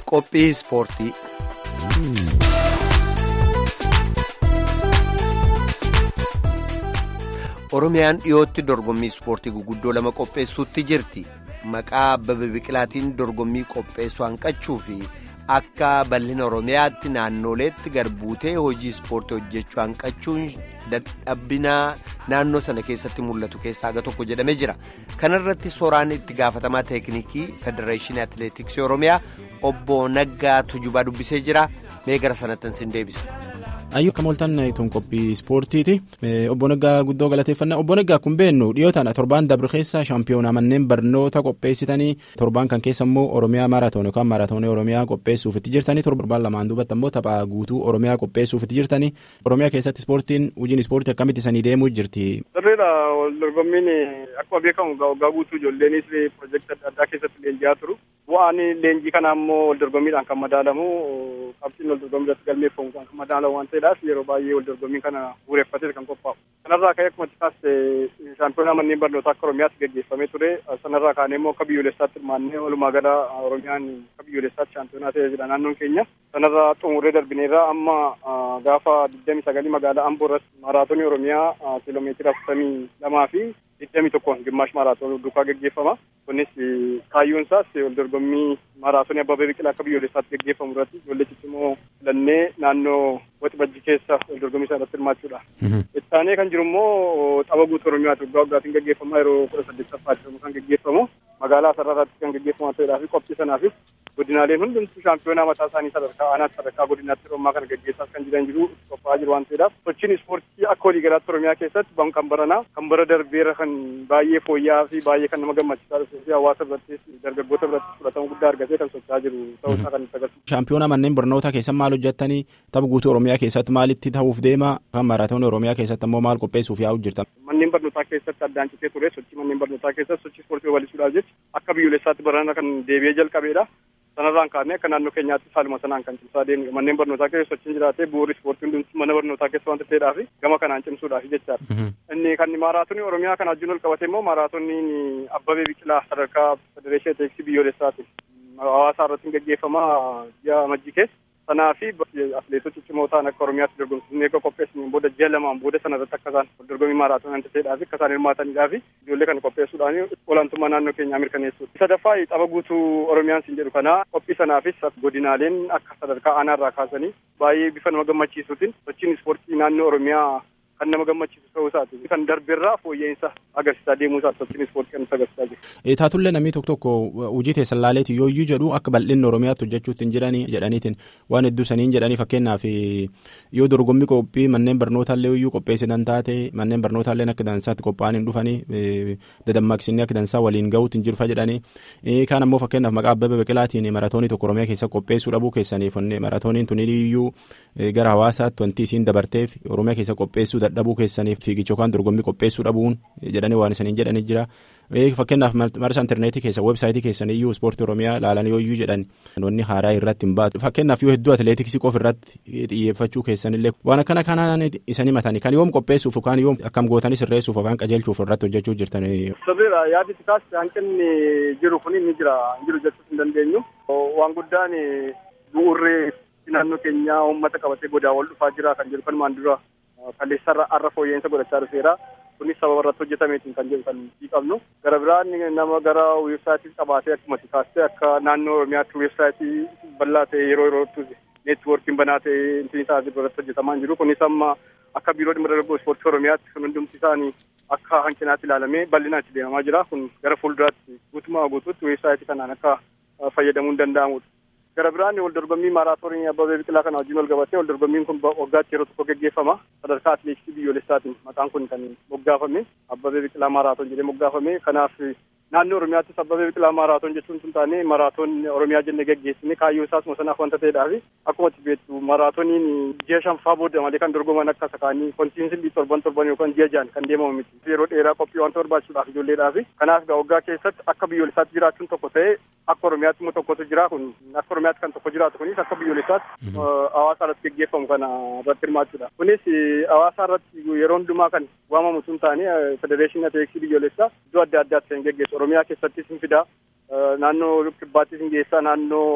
Qophii ispoortii. Oromiyaan dhiyootti dorgommii ispoortii guguddoo lama qopheessuutti jirti. Maqaa Abbabee Biqilaatiin dorgommii qopheessuu hanqachuu fi akka bal'ina Oromiyaatti naannoleetti garbuutee hojii ispoortii hojjechuu hanqachuun dadhabbinaa naannoo sana keessatti mul'atu keessaa aga tokko jedhamee jira. Kana irratti soraan itti gaafatamaa teeknikii Federeeshinii Atileetiksii Oromiyaa obbo Naggaa Tujubaa dubbisee jira. Mee gara sanatti sin deebisa. Ayyuu akka mooltan tun qophii ispoortiiti. Obbo Naggaa guddoo galateeffannaa. Obbo Naggaa kun beennu dhiyootaan torbaan dabre keessa shaampiyoonaa manneen barnoota qopheessitanii torbaan kan keessa immoo Oromiyaa maaraatoon yookaan maaraatoonii Oromiyaa qopheessuuf itti jirtanii torbaan lamaan duubatti immoo tapha guutuu Oromiyaa qopheessuuf itti jirtanii Oromiyaa keessatti ispoortiin hojiin ispoortii akkamitti sanii deemuu jirti. Sirriidha dorgommiin akkuma beekamu waggaa guutuu ijoolleenis piroojeektii adda addaa keessatti leenji'aa turu. Bu'aan leenjii kanaa immoo wal dorgommiidhaan kan madaalamu qabxiin wal dorgommii irratti galmeeffamu kan madaalamu waan ta'eedhaaf yeroo baay'ee wal dorgommii kana bu'uureffatee kan qophaa'u. Sanarraa ka'ee akkuma taasise shaampiyoonaa manneen barnootaa akka Oromiyaatti gaggeeffamee ture. Sanarraa kaanee immoo akka biyyoolessaatti hirmaannee walumaa gala Oromiyaan akka biyyoolessaatti shaampiyoonaa ta'ee jira naannoon keenya. Sanarraa xumurree darbineerraa amma gaafa digdami sagalii magaalaa Amboo irratti maaraatoonii Oromiyaa kiiloomeetira afurtamii lamaa fi digdami tokkoon gimaash maaraatoon duukaa gaggeeffama. Kunis kaayyoon isaas wal dorgommii maaraatoonii Abbabee Biqilaa akka biyyoolessaatti gaggeeffamu irratti ijoollee ciccimoo filannee naannoo Waxibajji keessa wal dorgommii isaa irratti hirmaachuudha. Itti aanee kan jiru immoo tapha guutuu Oromiyaati waggaa waggaatiin gaggeeffamaa yeroo kudha saddeettaffaatti kan gaggeeffamu magaalaa Sararaatti kan gaggeeffamaa ta'eedhaa fi qophii sanaafis godinaaleen hundumtuu shaampiyoonaa mataa isaanii sadarkaa aanaatti sadarkaa godinaatti Oromiyaa kana gaggeessaas kan jiran jiru qophaa'aa jiru waan ta'eedhaaf sochiin ispoortii akka waliigalaatti Oromiyaa keessatti kan baranaa kan bara darbeera kan baay'ee fooyya'aa fi baay'ee kan nama gammachiisaa dhufee fi hawaasa birattis dargaggoota birattis fudhatama guddaa argatee kan socho'aa jiru ta'uu isaa kan nutti agarsiisu. Shaampiyoonaa manneen barnootaa keessatti maal hojjettanii tapha guutuu Oromiyaa keessatti maalitti ta'uuf deema kan maaraatoonii Oromiyaa keessatti immoo maal qopheessuuf yaa'u jirtan. Manneen barnootaa keessatti addaan citee ture sochii manneen barnootaa keessatti sochii ispoortii babal'isuudhaaf jecha akka biyyoolessaatti barana kan deebi'ee jalqabeedha. Sanarraan kaanee akka naannoo keenyaatti haaluma sanaan kan cimsaa deemnudha. Manneen barnootaa keessa sochiin jiraatee bu'uurri ispoortii hundumtuu mana barnootaa keessa waan ta'eedhaa fi gama kanaan cimsuudhaaf jechaadha. Inni kan maaraatoonii Oromiyaa kana wajjin ol qabate immoo maaraatooniin Abbabee Biqilaa sadarkaa Federeeshinii Atileetiksii biyyoolessaati. Hawaasaa irratti gaggeeffama ji'a majjii keessa. Sanaa fi atileetota ciccimoo ta'an akka Oromiyaatti dorgomsiisnee akka qopheessaniin booda ji'a lamaan booda sana irratti akka isaan dorgommii maaraatoonii ta'eedhaa fi akka isaan hirmaataniidhaa fi ijoollee kana qopheessuudhaan olaantummaa naannoo keenyaa mirkaneessuudha. Sadaffaa tapha guutuu Oromiyaan siin jedhu kana qophii sanaafis godinaaleen akka sadarkaa aanaarraa kaasanii baay'ee bifa nama gammachiisuutiin sochiin ispoortii naannoo Oromiyaa kan nama gammachiisu ta'uu isaati. Kan darbeerraa fooyya'insa agarsiisaa deemuu isaati sochiin ispoortii kan nutti agarsiisaa jiru. Taatullee namni tokko tokko hojii teessan laaleeti yooyyuu jedhu akka bal'inni Oromiyaatti hojjechuutti hin jiranii jedhaniitiin waan hedduu saniin jedhanii fakkeenyaaf yoo dorgommii qophii manneen barnootaallee yooyyuu qopheessitan taate manneen barnootaallee akka dansaatti qophaa'anii dhufanii dadammaqsinni akka dansaa waliin ga'uutti hin jirfa jedhanii kaan ammoo fakkeenyaaf maqaa Abbabee Biqilaatiin maraatoonii tokko Oromiyaa keessa qopheessuu dhabuu keessaniif maraatooniin tuniyyuu gara hawaasaatti wanti isiin dabarteef Oromiyaa keessa qopheessuu dadhabuu keessaniif fiigicha yookaan dorgommii qopheessuu dhabuun jedhanii waan isaniin jedhanii jira. Fakkeenyaaf marsa intarneetii keessa weebsaayitii keessan iyyuu ispoortii Oromiyaa ilaalan yooyyuu jedhan wanni haaraa irratti hin baatu. Fakkeenyaaf yoo hedduu atileetiksii qofa irratti xiyyeeffachuu keessanillee waan akkana kanaan isanii matanii kan yoom qopheessuuf yookaan yoom akkam gootanii sirreessuuf yookaan qajeelchuuf irratti hojjechuu jirtan. Sirriidha yaadni kaas hanqinni jiru kun ni jira jiru jechuu hin dandeenyu. Waan guddaan bu'uurri naannoo keenyaa uummata qabatee godaa wal dhufaa jira kan jedhu kanumaan dura kaleessarra har'a fooyya'insa godhachaa dhufeera. Kunis sababa irratti hojjetameetiin kan jedhu kan qabnu. Gara biraan nama gara weebsaayitii qabaatee akkuma kaastee akka naannoo Oromiyaatti weebsaayitii bal'aa ta'e yeroo yerootti neetwoorkiin banaa ta'e intiin isaa irratti hojjetamaa hin jiru. Kunis amma akka biiroo dhimma dargaggoo ispoortii Oromiyaatti kan hundumti isaanii akka hanqinaatti ilaalamee bal'inaan itti deemamaa jira. Kun gara fuulduraatti guutumaa guutuutti weebsaayitii kanaan akka fayyadamuun danda'amudha. Gara biraan wal dorgommii maaraatoonii Abbabee Biqilaa kana wajjin wal qabatee wal dorgommiin kun waggaatti yeroo tokko gaggeeffama. Sadarkaa atileetiksii biyyoolessaatiin maqaan kun kan moggaafame Abbabee Biqilaa maaraatoon jedhee moggaafame. Kanaaf naannoo Oromiyaattis Abbabee Biqilaa maaraatoon jechuun sun taane maaraatoon Oromiyaa jennee gaggeessine kaayyoo isaas sanaaf wanta ta'eedhaa fi akkuma beektu maaraatooniin ji'a shanfaa booda malee kan dorgoman akka sakaanii kontiinsilii torban torban yookaan ji'a jaan kan deemamu miti. Yeroo dheeraa qophii wanta barbaachisuudhaaf ijoolleedhaa fi kanaaf waggaa keessatti akka biyyoolessaatti jiraachuun tokko ta'ee akka Oromiyaatti immoo tokkotu jira kun akka Oromiyaatti kan tokko jiraatu kunis akka biyyoolessaatti hawaasa irratti gaggeeffamu kana irratti hirmaachuudha. Kunis hawaasa irratti yeroo hundumaa kan waamamu sun taane federeeshinii atileetiksii biyyoolessaa iddoo adda addaatti kan gaggeessu Oromiyaa keessattis hin fidaa naannoo kibbaattis hin geessaa naannoo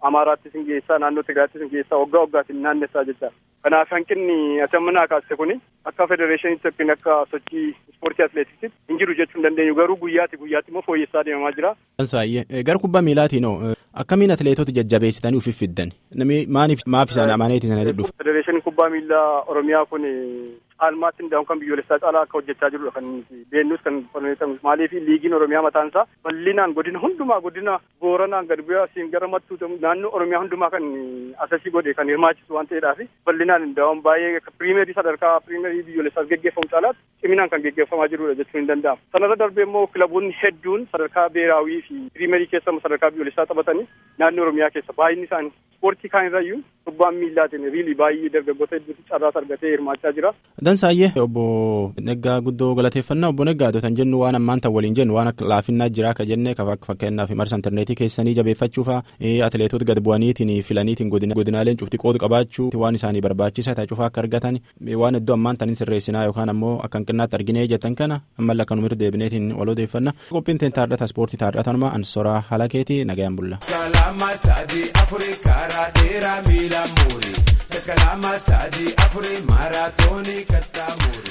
Amaaraattis hin geessaa naannoo Tigraayittis hin geessaa waggaa waggaatiin naannessaa jecha. Kanaaf hanqinni atammanaa kaase kuni akka federeeshiniitti yookiin akka sochii ispoortii atileetiksitti hin jiru jechuu hin dandeenyu garuu guyyaatti guyyaatti immoo fooyyessaa deemamaa jira. Saayye gara kubbaa miilaatiin hoo akkamiin atileetota jajjabeessitanii ufif fiddan namni maaniif maaf isaan amaneeti sana dhedhuuf. Federeeshiniin kubbaa miilaa Oromiyaa kun caalmaatti hundaa'uun kan biyyoolessaa caalaa akka hojjechaa jirudha kan beennus kan qorneetamu maaliif liigiin Oromiyaa mataan isaa bal'inaan godina hundumaa godina Booranaan gad bu'ee asiin gara mattuu naannoo Oromiyaa hundumaa kan asasii godhe kan hirmaachisu waan ta'eedhaaf bal'inaan hundaa'uun baay'ee piriimerii sadarkaa piriimerii biyyoolessaas geggeeffamu caalaatti ciminaan kan geggeeffamaa jirudha jechuun hin danda'amu. Sanarra darbee immoo kilaboonni hedduun sadarkaa beeraawii fi piriimerii keessa sadarkaa biyyoolessaa taphatanii naannoo Oromiyaa keessa baay'inni isaanii ispoortii kaan irrayyuu kubbaan miillaatiin riilii baay'ee dargaggoota hedduutu carraas argatee hirmaachaa jira. Dansaayyee obbo Neggaa guddoo galateeffannaa obbo Neggaa kan jennu waan ammaan tan waliin jennu waan akka laafinnaa jira akka jenne fakkeenyaaf marsa intarneetii keessanii jabeeffachuufa atileetota gad bu'aniitiin filaniitiin godinaaleen cufti qoodu qabaachuu waan isaanii barbaachisa ta'e cufaa akka argatan waan iddoo ammaan tanin sirreessinaa yookaan ammoo akka hanqinnaatti arginee jettan kana ammallee akka numirra deebineetiin wal odeeffanna qophiin teen taardhata ispoortii taardhatanuma ansoraa halakeetii nagayaan bulla. Kalama sadi afuri maaraatoonii kattaamuuri.